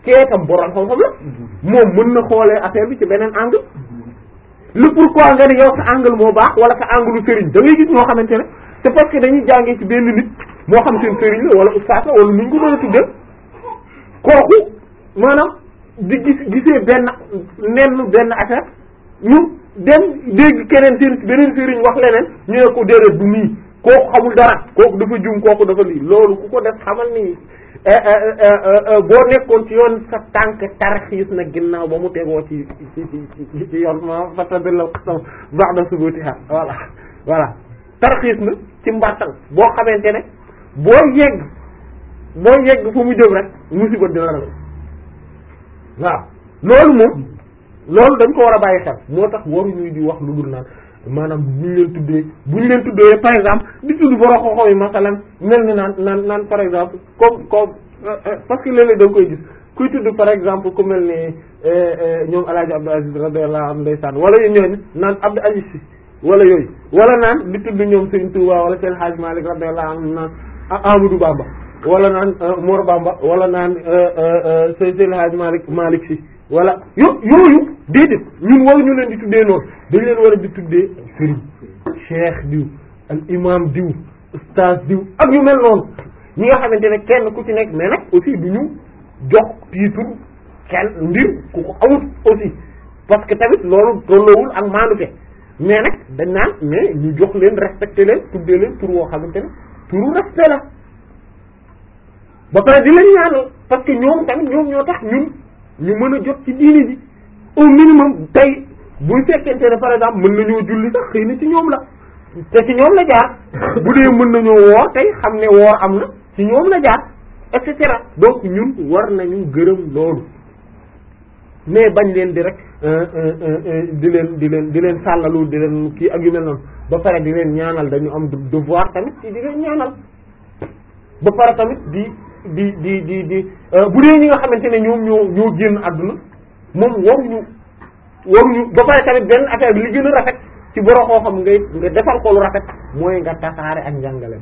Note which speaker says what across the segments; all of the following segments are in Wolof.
Speaker 1: keetam borom xam-xam la moom mën na xoolee affaire bi ci beneen angle le pourquoi nga ne yow sa angle moo baax wala sa angle sëriñ da ngay gis ñoo xamante ne c'est parce que dañuy jàngee ci benn nit moo xam seen sëriñ la wala ustaas la wala nuñ ko mën a tuddee kooku maanaam di gis gisee benn nenn benn affaire ñu dem dégg keneen seen beneen sëriñ wax leneen ñu ne ko déedéet du nii kooku xamul dara kooku dafa jum kooku dafa lii loolu ku ko def xamal ni boo nekkoon ci yoon sa tànk tarxiis na ginnaaw ba mu tegoo ci ci ci ci yoon ma fatadillal qasam ba'da subutiha voilà voilà tarxiis na ci mbartal boo xamante ne boo yegg boo yegg fu mu jëm rek musiba dina la waaw loolu moom loolu dañ ko war a bàyyi xel moo tax waruñuy di wax lu dul naan maanaam bu ñu leen tuddee bu ñu leen tuddee par exemple di tudd borom xoxo yi masalan mel ni naan naan naan par exemple comme comme parce que léeg-léeg da nga koy gis kuy tudd par exemple ku mel ni ñoom El Hadj Abdou Aziz radiyallahu anhu ndeysaan wala ñooñu naan Abdou Aziz si wala yooyu wala naan di tudd ñoom Serigne Touba wala seen Hadj Malick radiyallahu anhu naan Amadou Bamba wala naan Mor Bamba wala naan seen Hadj Malick Malick si wala yo yooyu déedéet ñun waruñu leen di tuddee noonu dañ leen war a di tuddee sëriñ cheikh diw al imam diw ustaz diw ak ñu mel noonu ñi nga xamante ne kenn ku ci nekk mais nag aussi du ñu jox titre kenn mbir ku ko amut aussi parce que tamit loolu tolloowul ak maanute mais nag dañ naan mais ñu jox leen respecté leen tuddee leen tur woo xamante ne turu respect la ba pare di leen ñaanal parce que ñoom tamit ñoom ñoo tax ñun ñu mën a jot ci diini ji au minimum tey buy fekkente ne par exemple mën nañoo julli sax xëy na ci ñoom la te ci ñoom la jaar bu dee mën nañoo woor tey xam ne woor am na ci ñoom la jaar et cetera donc ñun war nañu gërëm loolu mais bañ leen di rek di leen di leen di leen sàllalu di leen kii ak yu mel noonu ba pare di leen ñaanal dañu am devoir tamit ci di leen ñaanal ba pare tamit di di di di di bu dee ñi nga xamante ne ñoom ñoo ñoo génn àdduna moom waruñu waruñu ba pare tamit benn affaire bi li gën a rafet ci boroo koo xam ngay nga defal ko lu rafet mooy nga tasaare ak njàngaleem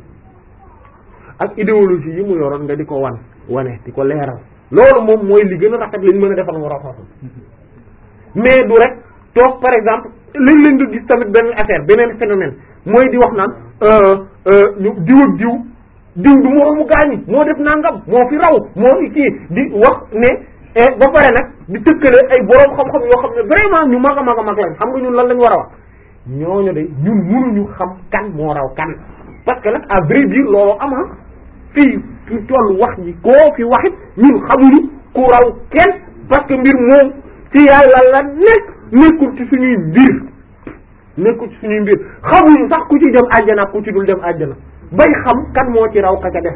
Speaker 1: ak idéologie yi mu yoroon nga di ko wan wane di ko leeral loolu moom mooy li gën a rafet lañ mën a defal boroo koo xam mais du rek toog par exemple léeg-léeg nga gis tamit benn affaire beneen phénomène mooy di wax naan ñu diw ak diw diw du moroomu gaañi moo def nangam moo fi raw moo fi kii di wax ne ba pare nag di tëkkale ay boroom xam-xam yoo xam ne vraiment ñu mag a mag a mag lañ xam nga ñun lan lañ war a wax ñooñu de ñun mënuñu xam kan moo raw kan parce que nag à vrai dire loolu ama fii fi toll wax ji koo fi waxit ñun xamuñu ku raw kenn parce que mbir moom ci yàlla la nekk nekkul ci suñuy mbir nekkul ci suñuy mbir xamuñu sax ku ci dem àjjana ak ku ci dul dem àjjana bay xam kan moo ci raw ka ca def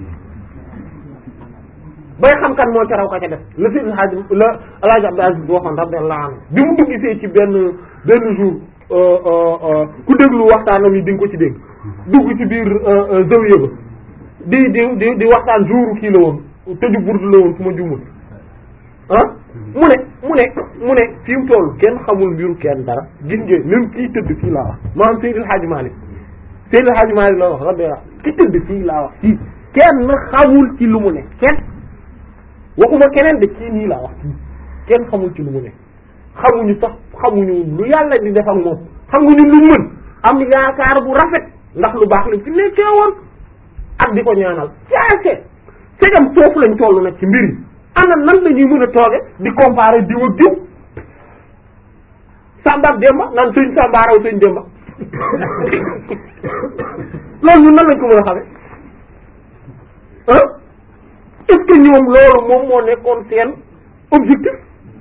Speaker 1: bay xam kan moo ci raw ka ca def la fi haj la alaaji Abdou Aziz waxoon radiyallahu anhu bi mu dugg see ci benn benn jour ku déglu waxtaanam yi di nga ko ci dégg dugg ci biir zawiya ba di di di di waxtaan jour kii la woon tëju burdu la woon fu ma jumul ah mu ne mu ne mu ne fi mu toll kenn xamul mbiru kenn dara gis ngeen même kii tëdd fii laa wax maanaam Seydil Hadji Malick Seydil Hadji Malick la wax radiyallahu ki tëdd fii laa wax fii kenn xamul ci lu mu ne kenn waxuma keneen de kii nii laa wax kii kenn xamul ci lu mu ne xamuñu sax xamuñu lu yàlla di def ak moom xam nga ñun luñ mën am yaakaar bu rafet ndax lu baax lañ fi nekkee woon ak di ko ñaanal caase segam foofu lañ toll nag ci mbir yi ana nan la ñuy mën a tooge di comparer diw ak diw Samba ak Demba naan sëñ Samba raw sëñ Demba loolu ñun nan lañ ko mën a xamee ah est-ce que ñoom loolu moom moo nekkoon seen objectif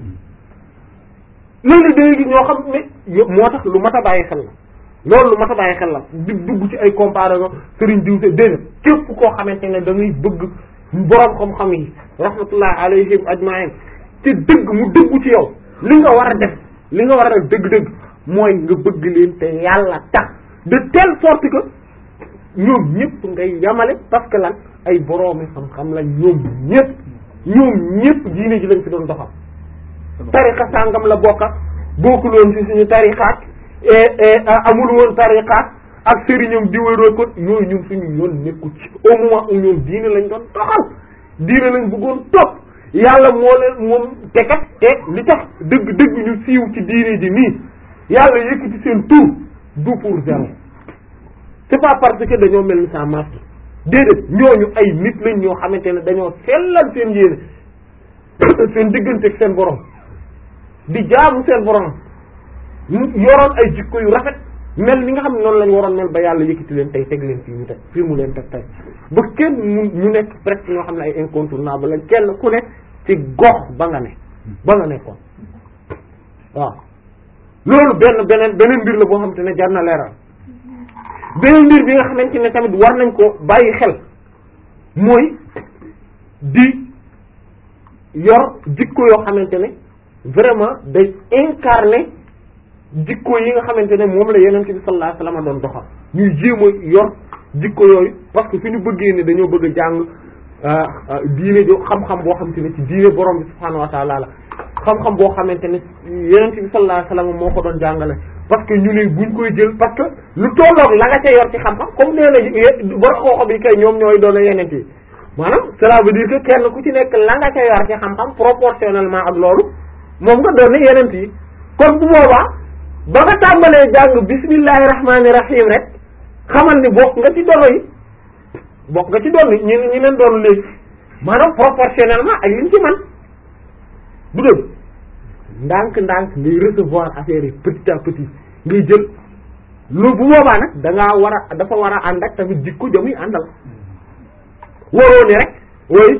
Speaker 1: léegi léegi ñoo xam ne moo tax lu mat a bàyyi xel la loolu lu mat a bàyyi xel la di dugg ci ay comparaison sëriñ diw te déedéet képp koo xamante ne da ngay bëgg boroom xam-xam yi rahmatullah alayhim ajma'in te dëgg mu dëggu ci yow li nga war a def li nga war a def dëgg-dëgg mooy nga bëgg leen te yàlla tax de telle sorte que ñoom ñëpp ngay yamale parce que lan ay boroomi xam-xam la ñoom ñëpp ñoom ñëpp diine ji lañ fi doon doxal tariqa sàngam la bokka bokkuloon ci suñu tariqaat amul woon tariqaat ak sëriñam diwéeroo ko yooyu ñun suñu yoon nekku ci au moment où ñoom diine lañ doon doxal diine lañ bëggoon topp yàlla moo leen moom te kat te li tax dëgg dëgg ñu siiw ci diine ji nii yàlla yëkkati seen tur du pour zéro c'est pas parce que dañoo mel ni sa masque déedéet ñooñu ay nit lañ ñoo xamante ne dañoo sellal seen yéene seen diggante ak seen borom di jaamu seen borom yoroon ay jikko yu rafet mel ni nga xam ne noonu lañ waroon mel ba yàlla yëkkati leen tey teg leen fii mu teg fii mu leen teg tey ba kenn mu ñu nekk presque ñoo xam ne ay incontournable lañ kenn ku ne ci gox ba nga ne ba nga nekkoon waaw loolu benn beneen beneen mbir la boo xamante ne jar na leeral beneen mbir bi nga xamante ne tamit war nañ ko bàyyi xel mooy di yor jikko yoo xamante ne vraiment day incarner jikko yi nga xamante ne moom la yeneen bi sallallahu alayhi wasallam doon doxal ñuy jéem a yor jikko yooyu parce que suñu bëggee ne dañoo bëgg a jàng diine jo xam-xam boo xamante ne ci diine borom bi subhaanahu wa ta'ala la xam-xam boo xamante ne yeneen bi sallallahu alayhi wasallam moo ko doon jàngale parce que ñu ne buñ koy jël parce que lu tolloog la nga ca yor ci xam-xam comme nee na borom xooxam yi kay ñoom ñooy doon yeneen yi maanaam cela veut dire que kenn ku ci nekk la nga ca yor ci xam-xam proportionnellement ak loolu moom nga doon yeneen yi kon bu boobaa ba nga tàmbalee jàng bismillahi rahmaani rahim rek xamal ni bokk nga ci dono yi bokk nga ci doon ñi ñi leen doon léegi maanaam proportionnellement ak liñ ci man du dëgg ndànk ndànk ngay recevoir affaire yi petit à petit ngay jël loolu bu boobaa nag da ngaa war a dafa war a ànd ak tamit jikko jamuy àndal waroo ni rek way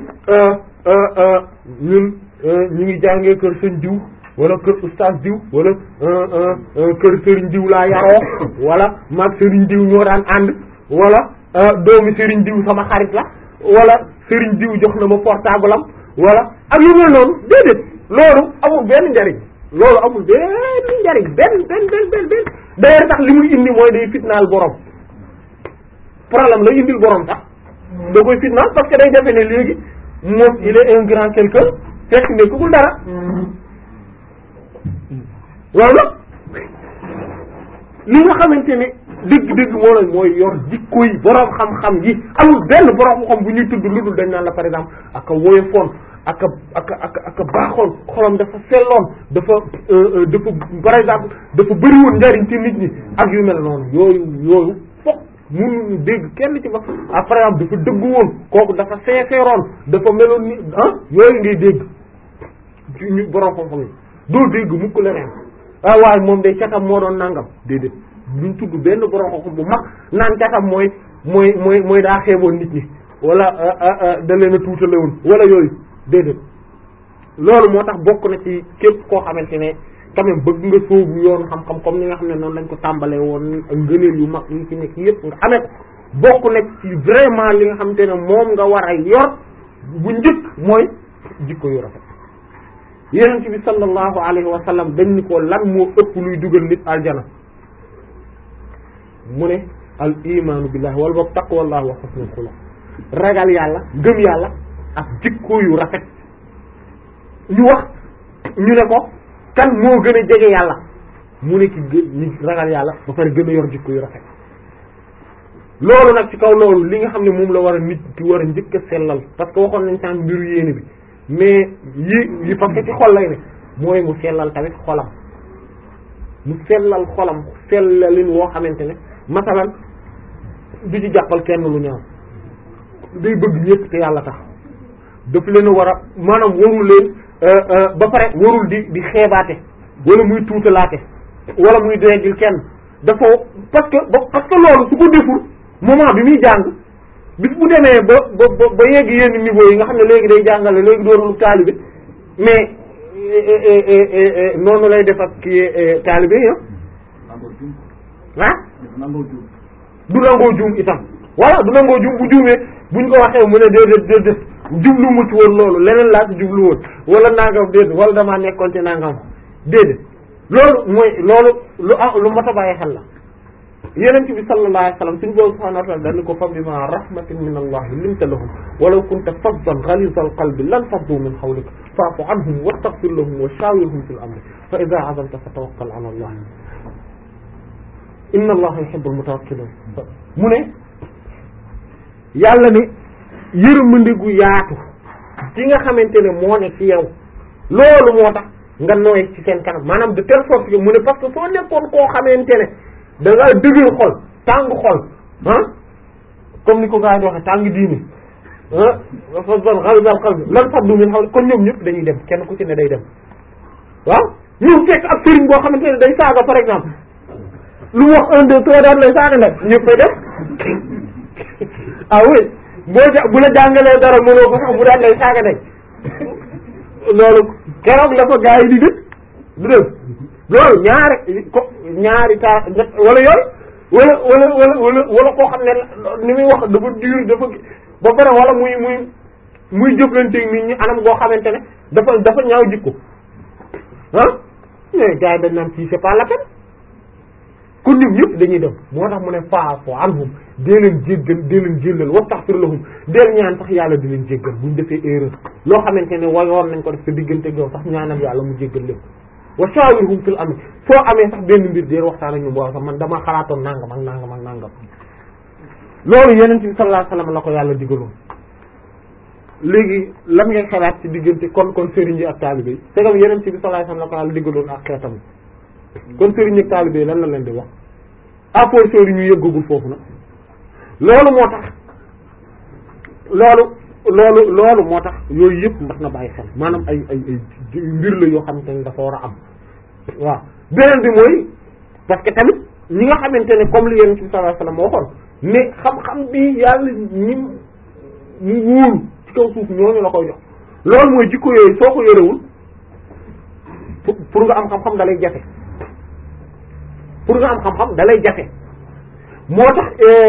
Speaker 1: ñun ñu ngi jàngee kër sëñ diw wala kër oustaz diw wala kër sëriñ diw laa yaroo wala maag sëriñ diw ñoo daan ànd wala doomi sëriñ diw sama xarit la wala sëriñ diw jox na ma portable am wala ak yu mel noonu déedéet loolu amul benn njariñ loolu amul benn njariñ benn benn benn benn benn d'ailleurs sax li muy indi mooy day fitnaal borom problème la indil borom sax da koy fitnaal parce que day defe ne léegi moom il est un grand quelqu'un fekk nekkul dara loolu li nga xamante ne dëgg-dëgg moo la mooy yor jikko yi borom xam-xam yi amul benn borom xam bu ñuy tudd lu dul dañ naan la par exemple ak a woyofoon ak a ak a ak a ak a baaxoon xolam dafa selloon dafa dafa par exemple dafa bëriwoon njariñ ci nit ñi ak yu mel noonu yooyu yooyu fokk mënuñu dégg kenn ci ba ah par exemple dafa dëggu woon kooku dafa sincèreoon dafa meloon ni ah yooyu ngay dégg ci ñu borom xam-xam yi doo dégg mukk leneen ah waaye moom day catam moo doon nangam déedéet duñ tudd benn borom xam-xam bu mag naan catam mooy mooy mooy mooy daa xeeboon nit ñi wala da leen a tuutale woon wala yooyu déedéet loolu moo tax bokk na ci képp koo xamante ne quand même bëgg nga sóobu yoon xam-xam comme ni nga xam ne noonu lañ ko tàmbalee woon ak ngëneel yu mag yi ci nekk yépp nga amee bokk na ci vraiment li nga xamante ne moom nga war a yor bu njëkk mooy jikko yu rafet yonent bi sallallahu alayhi wa sallam dañ ni ko lan moo ëpp luy dugal nit aljana mu ne al imaanu billahi wala boog taqwallahi wa husnul xuluq ragal yàlla gëm yàlla ak jikko yu rafet ñu wax ñu ne ko kan moo gën a jege yàlla mu ne ki gë ñi ragal yàlla ba pare gën a yor jikko yu rafet loolu nag ci kaw loolu li nga xam ne moom la war a nit ki war a njëkk a sellal parce que waxoon nañ sànq mbiru yéene bi mais yi yi parce que ci xol lay ne mooy mu sellal tamit xolam mu sellal xolam sellalin woo xamante ne masalan du ci jàppal kenn lu ñaaw day bëgg ñëpp te yàlla tax daf leen a war a maanaam warul leen ba pare warul di di xeebaate wala muy tuutalaate wala muy déggil kenn dafa parce que ba parce que loolu su ko deful moment bi muy jàng bis bu demee ba ba ba yegg yenn niveau yi nga xam ne léegi day jàngale léegi doonul taalibe mais noonu lay def ak kii taalibe yi ah du nangoo juum itam voilà du nangoo juum bu juumee buñ ko waxee mu ne déedéet déedéet jublu mu ci woon loolu leneen laa ci jublu woon wala nangam déedéet wala damaa nekkoon ci nangam déedéet loolu mooy loolu lu ah lu mat a bàyyi xel la yeneen bi sallallahu alayhi wasallam suñu boobu subhanahu wa ta'ala dañu ko fa bima rahmatin min allah linta lahum walaw kunta faddan ghaliza alqalbi lan faddu min hawlik fa'fu anhum wastaghfir lahum wa shawirhum fil amri fa idha 'azamta fatawakkal 'ala allah inna allaha yuhibbul mutawakkilin mu ne yàlla ne yërmande gu yaatu ci nga xamante ne moo ne ci yow loolu moo tax nga nooy ci seen kanam maanaam de telle sorte que mu ne parce que soo nekkoon koo xamante ne da ngaa dëgër xol tàng xol ah comme ni ko gaa yi waxee tàng diini ah dafa zone xalbal xalbi lan faddu min xaw kon ñoom ñëpp dañuy dem kenn ku ci ne day dem waaw ñu fekk ab sëriñ boo xamante ne day saaga par exemple lu wax un deux trois daan lay saaga nag ñëpp fay dem ah oui boo ja bu la jàngalee dara mënoo ko sax bu daan lay saaga nag loolu keroog la fa gaa yi di dëkk du dëgg loolu ñaari ko ñaari taa wala yooyu wala wala wala wala wala koo xam ne ni muy wax dafa dur dafa ba pare wala muy muy muy jëflanteeg nit ñi anam goo xamante ne dafa dafa ñaaw jikko ah mais gars yi dañ naan fii c'est pas la peine kon ñoom ñëpp dañuy dem moo tax mu ne fa'fu anhum dee leen jéggal dee leen jéllal wastaghfir lahum deel ñaan sax yàlla di leen jéggal buñ defee erreur loo xamante ne wayoon nañ ko def sa diggante yow sax ñaanal yàlla mu jéggal lépp wa shawirhum fil amr soo amee sax benn mbir deel waxtaan ak ñoom waaw sax man dama xalaatoon nangam ak nangam ak nangam loolu yeneen bi sallallahu alayhi wasallam la ko yàlla digaloon léegi lan ngay xalaat ci diggante kon kon sëriñ yi ak taalibe yi c'est comme yeneen bi sallallahu alayhi wasallam la ko yàlla digaloon ak xeetam kon sëriñ ak taalibe yi lan la leen di wax à portion yi ñu yëggagul foofu nag loolu moo tax loolu loolu loolu moo tax yooyu yëpp mbat na bàyyi xel maanaam ay ay ay mbir la yoo xamante ne dafa war a am waaw beneen bi mooy parce que tamit ñi nga xamante ne comme li yeneen bi sallallahu alayhi wasallam waxoon ne xam-xam bi yàlla ñi mu wóolu ci kaw suuf ñooñu la koy jox loolu mooy jikko yooyu soo ko yorewul pour nga am xam-xam dalay jafe pour nga am xam-xam dalay jafe moo tax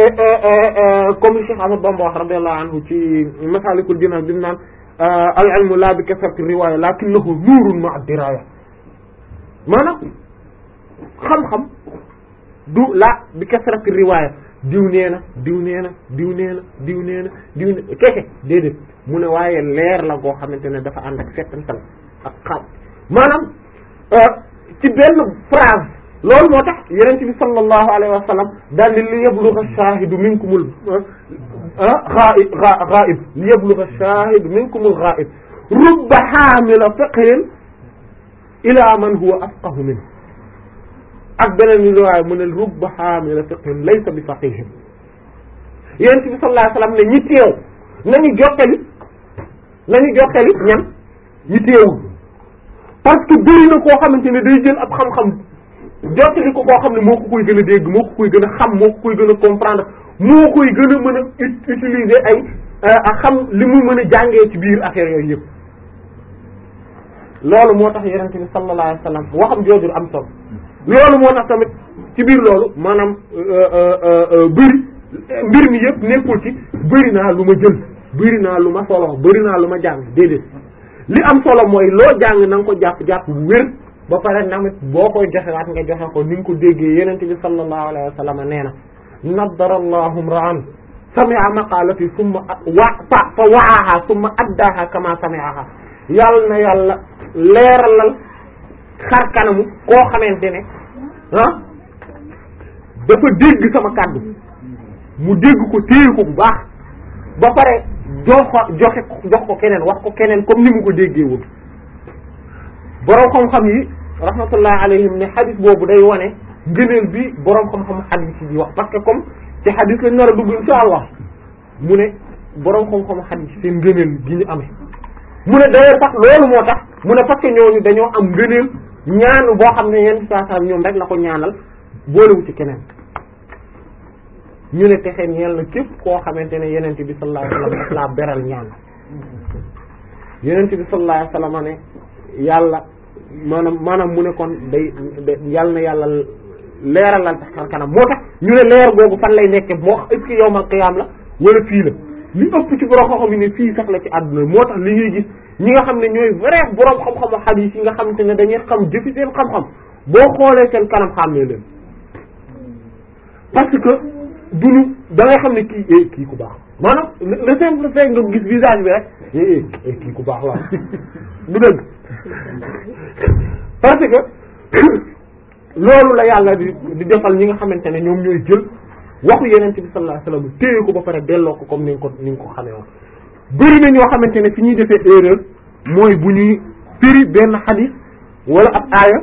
Speaker 1: comme li Cheikh Ahmad Bamba wax radiyallahu anhu ci Masalikul Jinaan bi mu naan al ilmu la bi kasrati riwaya lakinnahu nuurun ma'a diraya maanaam xam-xam du la bi kasrati riwaya diw nee na diw nee na diw nee na diw nee na diw ne keke déedéet mu ne waaye leer la goo xamante ne dafa ànd ak settantal ak xam maanaam ci benn phrase loolu moo tax yonent bi sallallahu alayhi wa sallam daal di li yablugha ash-shahidu minkumul ghaib ghaib li yablugha ash-shahidu minkumul ghaib rubba hamila fiqhin ila man huwa afqahu minhu ak beneen riwaaya mu ne rubba hamila fiqhin laysa bi faqihin yonent bi sallallahu alayhi wa sallam ne ñi teew nañu jottali nañu jottali ñan ñi teewul parce que bëri na koo xamante ne day jël ab xam-xam jottali ko koo xam ne moo ko koy gën a dégg moo ko koy gën a xam moo ko koy gën a comprendre moo koy gën a mën a utiliser ay a xam li muy mën a jàngee ci biir affaire yooyu yëpp loolu moo tax yonent bi sallallahu alayhi wasallam waxam jooju am solo loolu moo tax tamit ci biir loolu maanaam bëri mbir mi yëpp nekkul ci bëri naa lu ma jël bëri naa lu ma solo bëri naa lu ma jàng déedéet li am solo mooy loo jàng na nga ko jàpp-jàpp bu wér ba pare namit boo koy joxewaat nga joxe ko ni nga ko déggee yenente bi sallallahu alayhi wa sallam nee na naddara allahu imra'an sami'a maqalati summa wa fa fa wa'aha summa addaha kama sami'aha yàlla na yàlla leeralal xar kanamu koo xamante ne ah dafa dégg sama kàddu mu dégg ko téye ko bu baax ba pare jox ko joxe ko jox ko keneen wax ko keneen comme ni mu ko déggee woon boroom xam-xam yi rahmatullah alayhim ne xadis boobu day wane ngëneel bi boroom xam-xam xadis yi wax parce que comme ci xadis lañ nar a dugg insha allah mu ne boroom xam-xam xadis seen ngëneel gi ñu amee mu ne d'ailleurs sax loolu moo tax mu ne parce que ñooñu dañoo am ngëneel ñaan boo xam ne yenn saa saa ñoom rek la ko ñaanal boolewu ci keneen ñu ne texeen ñeel na képp koo xamante ne yenent bi sallallahu alayhi wasallam daf laa beral ñaan yenent bi sallallahu alayhi wasallam ne yàlla maanaam maanaam mu ne kon day yàlla na yàlla leeralal tax xar kanam moo tax ñu ne leer googu fan lay nekke moo est ce que yawmal qiyaam la wala fii la li ëpp ci borom xam-xam yi ne fii sax la ci àdduna moo tax li ngay gis ñi nga xam ne ñooy vrai borom xam-xamu hadith yi nga xamante ne dañuy xam jëfi seen xam-xam boo xoolee seen kanam xàmmee leen parce que duñu da ngay xam ne kii eh kii ku baax maanaam le simple fait nga gis visage bi rek eh eh kii ku baax la du dëgg parce que loolu la yàlla di di defal ñi nga xamante ne ñoom ñooy jël waxu yeneen bi sallallahu alayhi wasallam téye ko ba pare delloo ko comme ni nga ko ni nga ko xamee woon bëri na ñoo xamante ne fi ñuy defee erreur mooy bu ñuy firi benn xadis wala ab aaya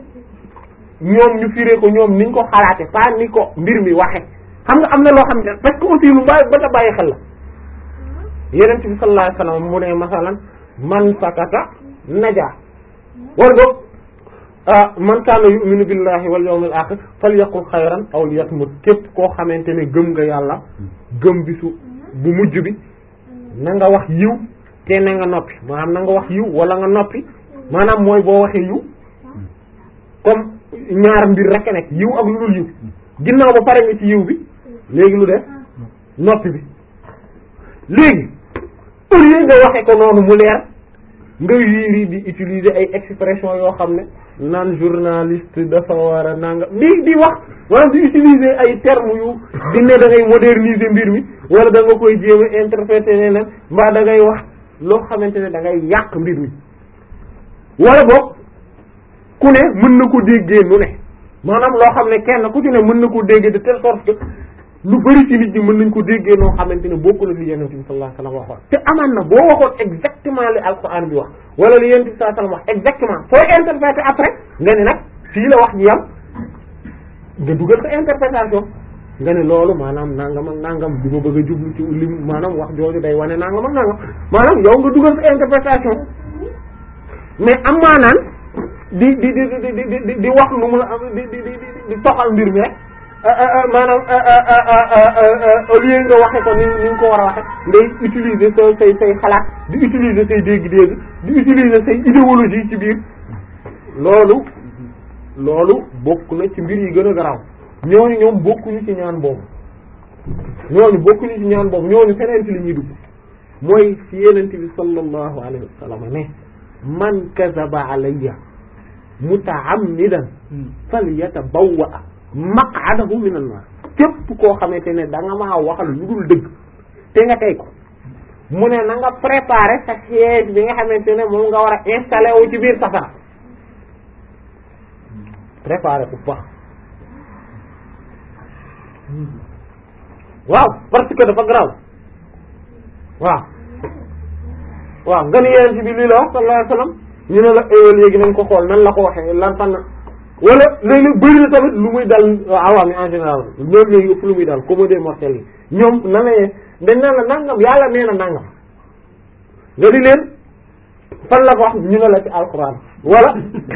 Speaker 1: ñoom ñu firee ko ñoom niñ ko xalaate pas ni ko mbir mi waxe xam nga am na loo xamante ne parce que aussi lu bàyyi ba ta bàyyi xel la yeneen bi sallallahu alayhi wasallam mu ne masalan man sakata naja wala boog man kaana yu'minu billahi wal yawmil akhir falyaqul xayran aw liyasmut képp koo xamante ne gëm nga yàlla gëm bisu bu mujj bi na nga wax yiw te na nga noppi maanaam na nga wax yiw wala nga noppi maanaam mooy boo waxee yiw comme ñaar mbir rek a nekk yiw ak lu dul yiw ginnaaw ba pare nga ci yiw bi léegi lu def noppi bi léegi au lieu nga waxe ko noonu mu leer nga wiiri di utiliser ay expression yoo xam ne naan journaliste dafa war a nanga di di wax wala di utiliser ay termes yu di ne da ngay moderniser mbir mi wala da nga koy jéem a interpréter neneen mbaa da ngay wax loo xamante ne da ngay yàq mbir mi wala boog ku ne mën na ko déggee nu ne maanaam loo xam ne kenn ku ci ne mën na ko déggee de telle sorte que lu bari ci nit ñi mën nañ ko déggee noo xamante ne bokkul ak li yonent bi sallallahu alayhi wasallam waxoon te amaan na boo waxoon exactement li alquran bi wax wala li yonent bi sallallahu alayhi wasallam wax exactement fooy interpréter après nga ne nag fii la wax ji yam nga dugal sa interprétation nga ne loolu maanaam nangam ak nangam bi ma bëgg a jublu ci lim maanaam wax jooju day wane nangam ak nangam maanaam yow nga dugal sa interprétation mais am maanaan di di di di di di di wax lu mu la di di di di toxal mbir mi rek maanaam au lieu nga waxe ko ni ni nga ko war a waxe ngay utiliser sa say say xalaat di utiliser say dégg-dégg di utiliser say idéologie ci biir loolu loolu bokk na ci mbir yi gën a garaaw ñooñu ñoom bokkuñu ci ñaan boobu ñooñu bokkuñu ci ñaan boobu ñooñu feneen ci li ñuy dugg mooy ci yenente bi sallallahu alayhi wa sallam ne man kazaba alayya mutaammidan falyatabawwa maq'adahu minan nar képp koo xamante ne da nga maa waxal lu dul dëgg te nga tey ko mu ne na nga préparer sa siège bi nga xamante ne moom nga war a installer wu ci biir safara préparer ko baax waaw parce que dafa garaaw waaw waaw nga ni yeneen ci bi lii la wax sallallahu alayhi wasallam ñu ne la éwal léegi nañ ko xool nan la ko waxee lan fan wala léeg-léeg bëri na tamit lu muy dal awaam yi en général ñoom ñooy ëpp lu muy dal commode mortel yi ñoom nan la dañ naan la nangam yàlla nee na nangam nga di leen fan la ko wax ñu ne la ci alxuraan wala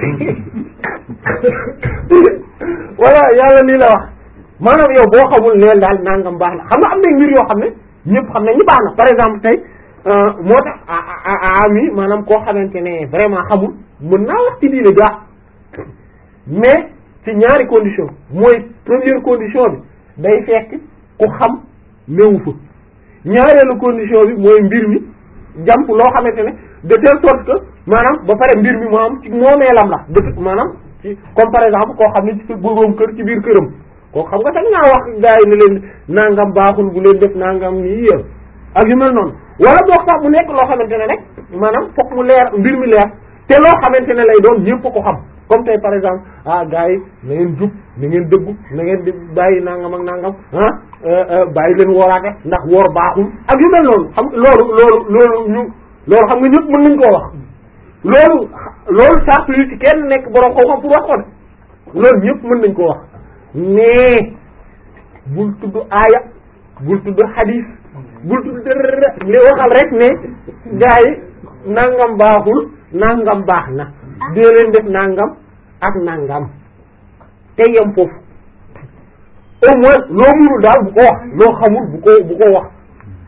Speaker 1: wala yàlla nii la wax maanaam yow boo xamul neen daal nangam baax na xam nga am na mbir yoo xam ne ñëpp xam nañ ñu baax na par exemple tey moo tax ami maanaam koo xamante ne vraiment xamul mën naa wax ci diine gaa mais ci ñaari condition mooy première condition bi day fekk ku xam néewu fa ñaareelu condition bi mooy mbir mi jàmp loo xamante ne de telle sorte que maanaam ba pare mbir mi moo am ci moomeelam la de maanaam ci comme par exemple koo xam ne ci sa boroom kër ci biir këram koo xam nga sax naa wax gars yi ne leen nangam baaxul bu leen def nangam nii yéen ak yu mel noonu wala boog sax mu nekk loo xamante ne rek maanaam fokk mu leer mbir mi leer te loo xamante ne lay doon ñëpp ko xam comme tey par exemple ah gars yi na ngeen jub na ngeen dëggu na ngeen di bàyyi nangam ak nangam ah bàyyi leen wooraate ndax woor baaxul ak yu mel noonu xam loolu loolu loolu ñu loolu xam nga ñëpp mën nañ koo wax loolu loolu sartu yu ci kenn nekk borom xam-xam pour wax ko de loolu ñëpp mën nañ koo wax mais bul tudd aaya bul tudd hadith bul tudd dara li waxal rek ne gars yi nangam baaxul nangam baax na dee leen def nangam ak nangam te yem foofu au moins loo mënul daal bu ko wax loo xamul bu ko bu ko wax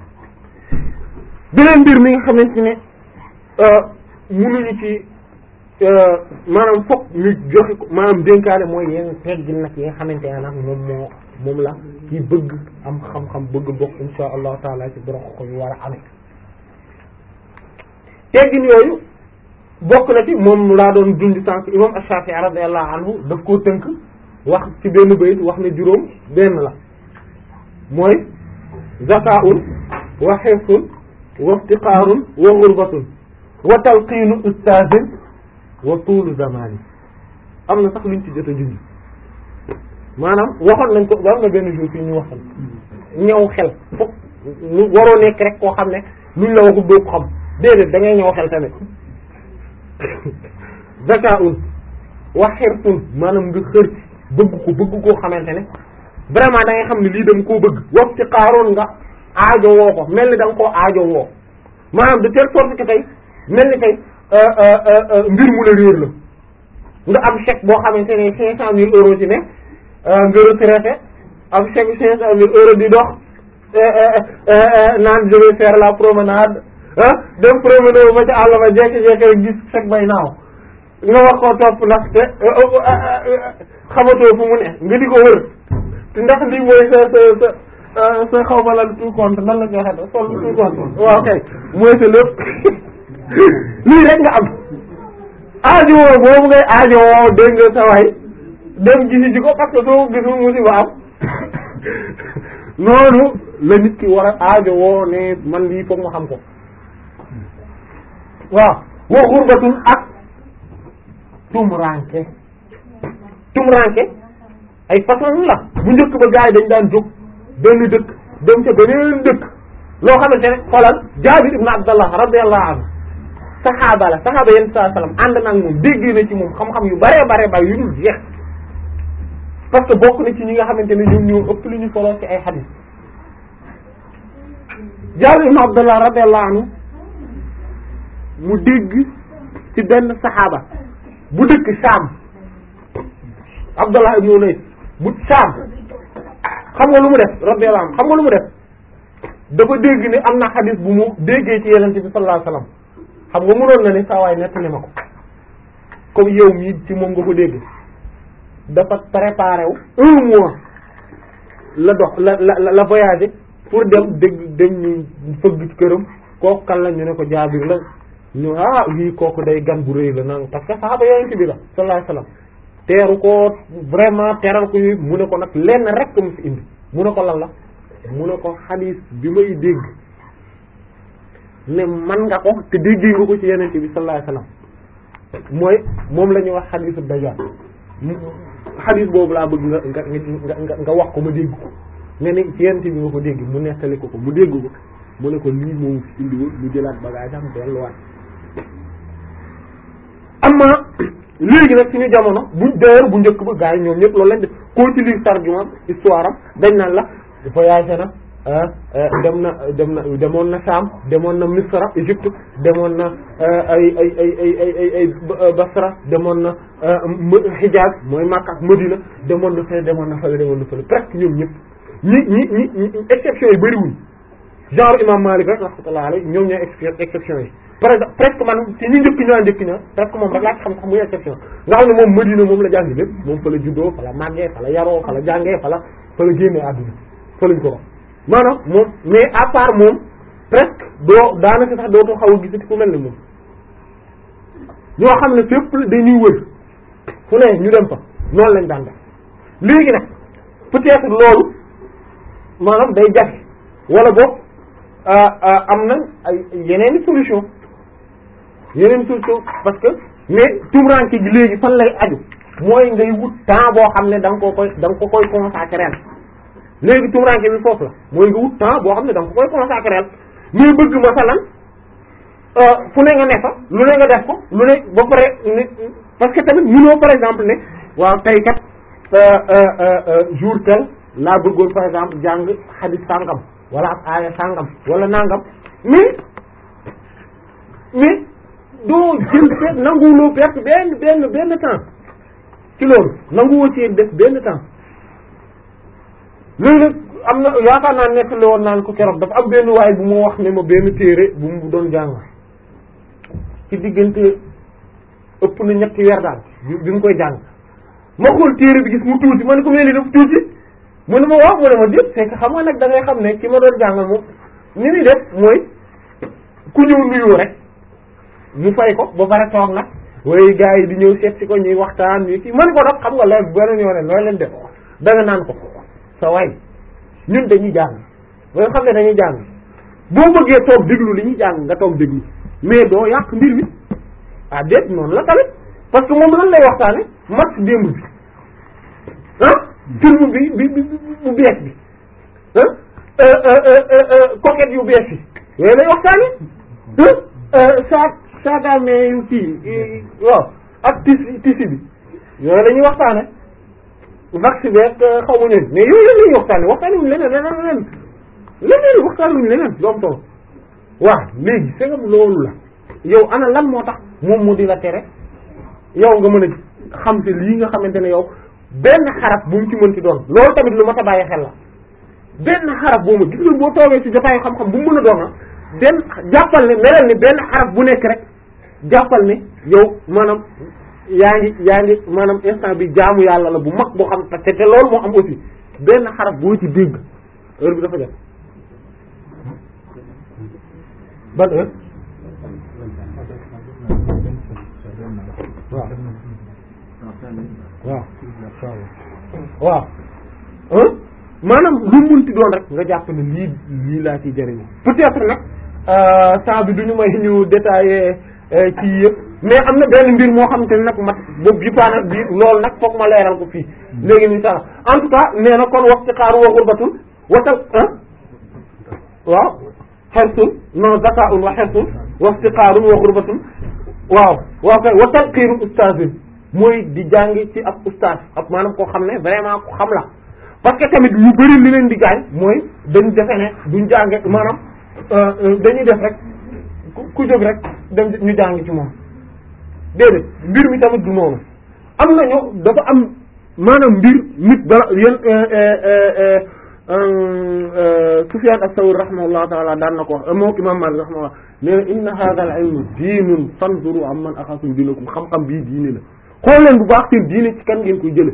Speaker 1: beneen mbir mi nga xamante ne mënuñu ci maanaam fokk ñu joxe ko maanaam dénkaane mooy yenn teggin nag yi nga xamante ne nag moom moo moom la ci bëgg am xam-xam bëgg bokk insha allahu taala ci borom ko yu war a amee teggin yooyu bokk na ci moom laa doon dund sànq imam Ash-Shafi'i radiyallahu anhu daf koo tënk wax ci benn bayit wax ne juróom benn la mooy zakaun wa xirsun wa iftiqaarun wa ghurbatun wa talqiinu ustaazin wa tuulu zamani am na sax luñ ci jot a junj maanaam waxoon nañ ko ba am na benn jour fii ñu waxoon ñëw xel fokk ñu waroo nekk rek koo xam ne luñ la waxul doo ko xam déedéet da ngay ñëw xel tamit zakaun wa xirsun maanaam nga xër ci bëgg ko bëgg koo xamante ne vraiment da ngay xam ne lii dama koo bëgg wax ci xaaroon nga aajo woo ko mel ni da nga koo aajo woo maanaam de telle sorte que tey mel ni tey mbir mu la réer la nga am chèque boo xamante ne cinq cent mille euros ci ne nga retraité am chèque cinq cent mille euros di dox naan je vais faire la promenade ah dem promener ba ci àll ba jekki-jekki rek gis chèque bay naaw nga wax ko topp ndax te xamatoo fu mu ne nga di ko wër te ndax lii mooy sa sa sa sa xaw ma lan tout compte nan la koy waxee sol tout compte waaw kay mooy sa lépp lii rek nga am aajo woo boobu ngay aajo woo dégg nga sa waay dem gisi ji ko parce que soo gisul musiba am noonu la nit ki war a aajo woo ne man lii foog ma xam ko waaw wa xurbatun ak tumranke tumranke ay façon la bu njëkk ba gars yi dañ daan jóg benn dëkk dem ca beneen dëkk loo xamante ne xoolal Jaabir ibn Abdallah radiyallahu anhu saxaaba la saxaaba yenn saa salaam ànd na ak moom dégg na ci moom xam-xam yu bare bare bare yu dul jeex parce que bokk na ci ñi nga xamante ne ñoom ñoo ëpp lu ñu solo ci ay xadiis Jaabir ibn Abdallah radiyallahu anhu mu dégg ci benn saxaaba bu dëkk Saam Abdallah ibn Unays bu Saam xam nga lu mu def radiyallahu anhu xam nga lu mu def dafa dégg ni am na xadiis bu mu déggee ci Yonent bi sallallahu alayhi wasallam xam nga mënoon na ni saa waay nettali ma ko comme yow mii ci moom nga ko dégg dafa préparé wu un mois la dox la la la voyagé pour dem dégg dem ñu fëgg ci këram kooku kan la ñu ne ko Jaabir la ñu ah lii kooku day gan bu rëy la nang parce que saxaaba Yonent bi la sallallahu alayhi wasallam teeru ko vraiment teral ko yooyu mu ne ko nag lenn rek mu fi indi mu ne ko lan la mu ne ko xadiis bi may dégg ne man nga ko te déggee nga ko ci Yonent bi sallallahu alayhi wasallam mooy moom la ñuy wax xadiisu Dajjal xadiis boobu laa bëgg nga nga nga nga wax ko ma dégg ko nga ne ci Yonent bi nga ko dégg mu nettali ko ko mu dégg ko mu ne ko lii moom fi indiwoon mu jëlaat bagage am delluwaat amma léegi nag suñu jamono bu d'ailleurs bu njëkk ba gars yi ñoom ñëpp loolu lañ def koo ci lire tarjuma histoire am dañ naan la voyagé na dem na dem na demoon na Sham demoon na Misra Égypte demoon na ay ay ay ay ay ay ay Basra demoon na Hijaz mooy Makka ak Medina demoon na fële demoon na fële demoon na fële presque ñoom ñëpp ñi ñi ñi exception yi bëriwuñ genre imam Malik rek rahmatullah alayhi ñoom ñooy exception yi par exemple presque man ci ñi njëkk ñaa njëkk ña presque moom rek laa ci xam sax muy exception nga xam ne moom Medina moom la jàngi lépp moom fa la juddoo fa la màggee fa la yaroo fa la jàngee fa la fa la génnee àdduna fa lañ ko wax maanaam moom mais à part moom presque doo daanaka sax dootoo xaw a gisati ku mel ni moom ñoo xam ne fépp dañuy wër fu ne ñu dem fa noonu lañ daan def léegi nag peut-être loolu maanaam day jafe wala boog am na ay yeneen solution yeneen solution parce que mais tumranke gi léegi fan lay aju mooy ngay wut temps boo xam ne da nga ko koy da nga ko koy consacrer léegi tumranke bi foofu la mooy nga wut temps boo xam ne da nga ko koy consacrer mais bëgg masalan fu ne nga ne fa lu ne nga def ko lu ne ba pare ne parce que tamit mënoo par exemple ne waaw tey kat jour tel laa bëggoon par exemple jàng xadis sàngam wala ab aaya sàngam wala nangam mais mais doo jël pe nanguwuloo perte benn benn benn temps ci loolu nanguwoo ci def benn temps léegi nag am na yaakaar naa nettali woon naan ko keroog dafa am benn waay bu mu wax ne ma benn téere bu mu doon jàng ci diggante ëpp na ñetti weer daal bi mu koy jàng ma xool téere bi gis mu tuuti ma ne ko mel ni dafa tuuti mu ne ma waaw mu ne ma déet c'est que xam nga nag da ngay xam ne ki ma doon jàngal moom ni muy def mooy ku ñëw nuyoo rek mu fay ko ba pare toog nag way gars yi di ñëw seet si ko ñuy waxtaan ñu ci man ko nag xam nga loolu beneen yoo ne loolu leen def da nga naan ko sa way ñun dañuy jàng ba nga xam ne dañuy jàng boo bëggee toog déglu li ñuy jàng nga toog déglu mais doo yàq mbir mi ah déet noonu la tamit parce que moom lan lay waxtaane match démb bi ah film bi bi bi bu bees bi ah coquette yu bees yi yooyu lay waxtaane saa saagaame yu kii waaw ak tisi tisi bi yooyu la ñuy waxtaane vax beeg xaw ma ne mais yooyu la ñuy waxtaane waxtaane wuñu leneen leneen leneen leneen waxtaane wuñu leneen doom tolo waaw léegi segam loolu la yow ana lan moo tax moom mu di la tere yow nga mën a xam te lii nga xamante ne yow benn xaraf bu mu ci mënti doon loolu tamit lu ma ta bàyyi xel la benn xaraf boo ma gis nga boo toogee ci jotaayu xam-xam bu mu mën a doon benn jàppal ne melal ni benn xaraf bu nekk rek jàppal ne yow maanaam yaa ngi yaa ngi maanaam instant bi jaamu yàlla la bu mag boo xam te te loolu moo am aussi benn xaraf boo ci dégg heure bi dafa jot ban heure waaw waaw waaw maanaam lu munti doon rek nga jàpp ne lii lii laa ci jëriñu peut-être nag saa bi du ñu may ñu détailler ci yëpp mais am na benn mbir moo xamante ne nag mat boobu bi paa nag bi loolu nag foog ma leeral ko fii léegi ni sax en tout cas nee na kon wax ci xaaru wa xurbatun watal ah waaw xersun non zakaun wa xersun wax ci xaarun wa xurbatun waaw waaw kay wa talqiinu ustaazin mooy di jàngi ci ab ustaaz ab maanaam koo xam ne vraiment ku xam la parce que tamit ñu bari li leen di gaañ mooy dañ defe ne duñ jànge maanaam dañuy def rek ku jóg rek dem ñu jàng ci moom déedéet mbir mi tamit du noonu am nañu dafa am maanaam mbir nit dara yéen Sufyaan as-Sawri rahimahullahu taala daan na ko wax moo imam Maalik rahimahullah nee na inna hadha al-ilmu diinun fanzuru amman axasum diinakum xam-xam bii diine la xool leen bu baax seen diine ci kan ngeen koy jële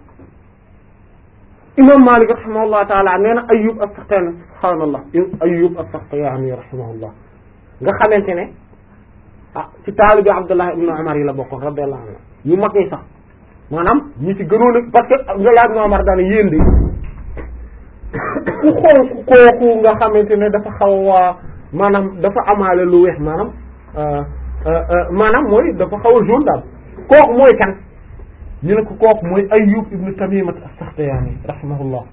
Speaker 1: imam Maalik rahimahullahu taala nee na Ayyub as-Saxtiyaani subhaanallah Ayyub as-Saxtiyaani rahimahullah nga xamante ne ah ci taalibi Abdullah ibn Umar yi la bokkoon radiyallahu anhu ñu mag ñi sax maanaam ñi ci gënoon a parce que Abdullah ibn Umar daana yéen de ku xool kooku nga xamante ne dafa xaw a maanaam dafa amaale lu weex maanaam maanaam mooy dafa xaw a jaune daal kooku mooy kan ñu ne ko kooku mooy Ayyub ibn Tamimat as-Sakhtiyani rahimahullah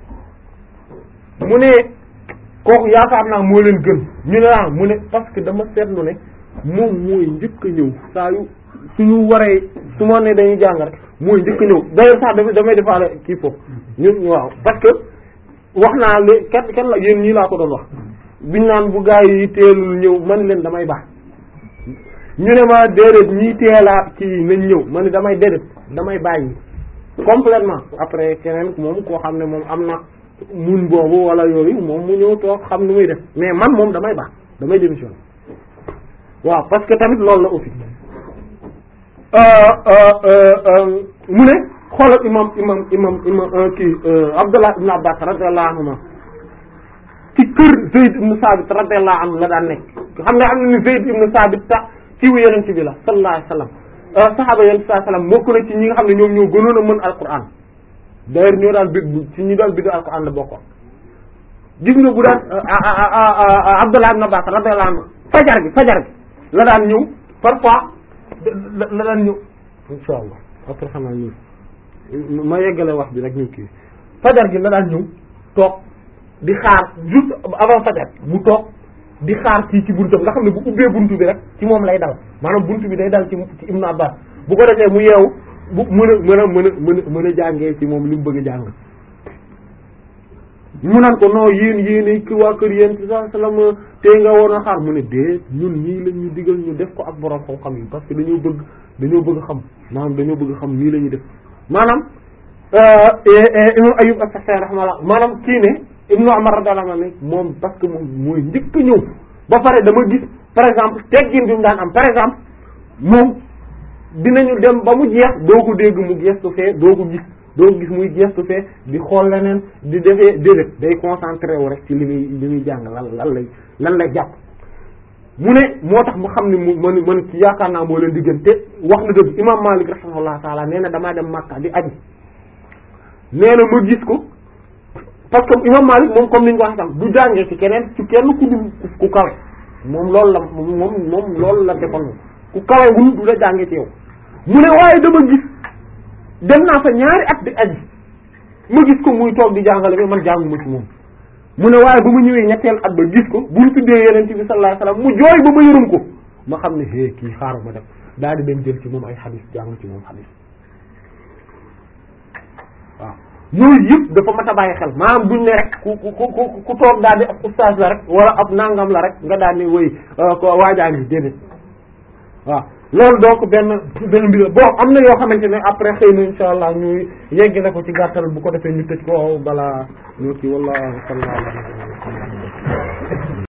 Speaker 1: mu ne kooku yaakaar naa moo leen gën ñu ne ah mu ne parce que dama seetlu ne moom mooy njëkk a ñëw saa yu suñu waree su ma ne dañuy jàng rek mooy njëkk a ñëw d'ailleurs sax damay damay defaale kii foofu ñun waaw parce que wax naa le kenn kenn la yéen ñii laa ko doon wax biñ naan bu gaa yi teelul ñëw man leen damay baax ñu ne ma déedéet ñii teelaat ci nañ ñëw ma ne damay déedéet damay bàyyi complètement après keneen moom koo xam ne moom am na mun boobu wala yooyu moom mu ñëw toog xam nu muy def mais man moom damay baax damay démission waaw parce que tamit loolu la aussi mu ne xoolal imam imam imam imam kii Abdullah ibn Abbas radiyallahu anhuma ci kër Zayd ibn Sabit radiyallahu anhu la daan nekk xam nga am na ni Zayd ibn Sabit sax kiiwu yonent bi la sallallahu alayhi wasallam saxaaba yonent sallallahu alayhi wasallam bokk na ci ñi nga xam ne ñoom ñoo gënoon a mën alquran d'ailleurs ñoo daan bég ci ñi daan bégg alquran la bokkoon gis nga bu daan Abdullah ibn Abbas radiyallahu anhu fajar gi fajar gi la daan ñëw parfois la daan ñëw insha allah après xam naa ñëw ma yeggale wax bi rek ñu kii fajar gi la daan ñëw toog di xaar juste avant fajar mu toog di xaar kii ci buntam nga xam ne bu ubbee buntu bi rek ci moom lay dal maanaam buntu bi day dal ci ci Ibnu Abbas bu ko defee mu yeewu bu mën a mën a mën a mën a mën a jàngee ci moom li mu bëgg a jàng mu naan ko non yéen yéen ki waa kër yéen ci sa salam tey nga war a xaar mu ne dee ñun ñii la ñu digal ñu def ko ak borom xam-xam yi parce que dañoo bëgg dañoo bëgg xam maanaam dañoo bëgg xam nii la ñuy def maanaam imam Ayyub as-Saxtiyaani rahimahullah maanaam kii ne Ibnu Umar radiyallahu anhu moom parce que moom mooy njëkk a ñëw ba pare dama gis par exemple teggin bi mu daan am par exemple moom dinañu dem ba mu jeex doo ko dégg mu gestu fee doo ko gis doo ko gis muy gestu fee di xool leneen di defee déedéet day concentré wu rek ci li muy li muy jàng lan lan lay lan lay jàpp mu ne moo tax mu xam ne mu man man ci yaakaar naa moo leen diggante wax na dëgg imam Malik rahimahullah taala nee na damaa dem Makka di aji nee na ma gis ko parce que imam Malik moom comme ni ñu ko wax sax du jàngee ci keneen ci kenn ku dul ku kawe moom loolu la moom moom loolu la defoon moom ku kawe wul du la jàngee ci yow mu ne waaye dama gis dem naa fa ñaari at di aji ma gis ko muy toog di jàngale mais man jànguma ci moom mu ne waaye bu mu ñëwee ñetteel at ba gis ko bu ñu tuddee yeneen bi sallallahu alayhi wasallam mu jooy ba ma yërëm ko ma xam ne hé kii xaaru ma def daal di dem jël ci moom ay xadis jàng ci moom xadis waaw yooyu yëpp dafa mat a bàyyi xel maanaam buñ ne rek ku ku ku ku toog daal di ab ustaas la rek wala ab nangam la rek nga daal di woy ko waajaa ngi déedéet waaw loolu donc benn benn mbir bon am na yoo xamante ne après xëy na insha allah ñu yegg na ko ci gàttal bu ko defee ñu tëj ko balaa ñu kii wala sallallahu alayhi wa sallam